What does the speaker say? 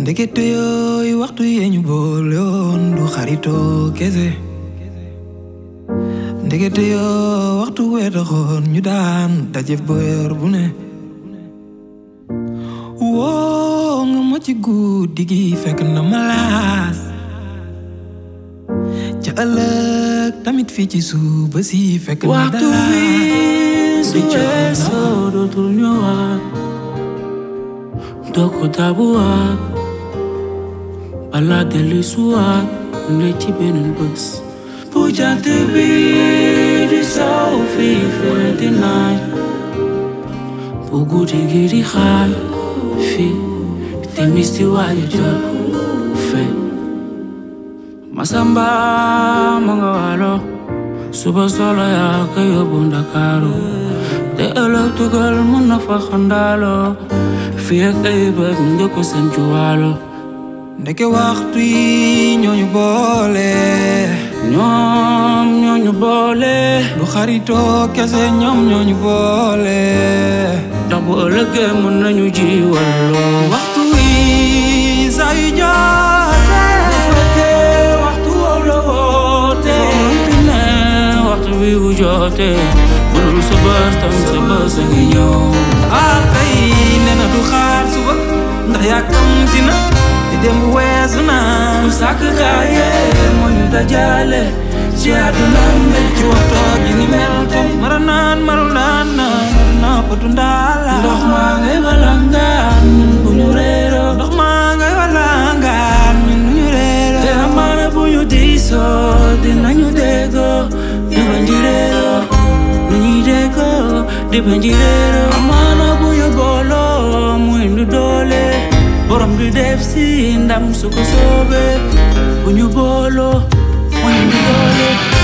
ndekete yooyu waxtu yee ñu boole woon du xaritoo kese ndekete yoo waxtu wee taxoon ñu daan dajef boyor bu ne woo nga ma ci guddi gi fekk na malaas ca ëllëg tamit fii ci suba si fekk na waxtu wi su di coono. weesoo dootul ñëwaat doo ko dabuwaat balaa dellu suwaat ne ci beneen bés bu jant bi di saw fii fële di naaj bu guddi gi di xaaj fii timis di waaj a jot fe Masamba ma nga waalo suba solo yaa ko yóbbu Ndakaaru te ëllëg tugal mun na fa xandaalo fii ak ay bët nga ko seen juwaalo ndeke waxtu yi ñooñu boole ñoom ñooñu boole du xaritoo kese ñoom ñooñu boole ndax bu ëllëgee mën nañu ji walloo waxtu wi saa yu jotee bu fekkee waxtu woowu la woote fi ne waxtu wi bu jotee bu dul sa bës tam sa bës a ngi ñëw ah tey nee na du xaar suba ndax yàkkamti na te démb weesu na bu sàkk kaaye moo ñu dajale ci àdduna mbir ci waxtoo ji ni mel comme mara naan maru naan naan nappatu ndaala ndox maa ngay walangaan ñun bu ñu réeroo ndox maa ngay walangaan ñun ñu réero te amaana bu ñu diisoo dinañu déggoo di bañ di réeroo nu ñuy déggoo di bañ di réeroo amaana bu ñu booloo mu indi doole borom di def si ndam su ko soobee bu ñu booloo mu indi doole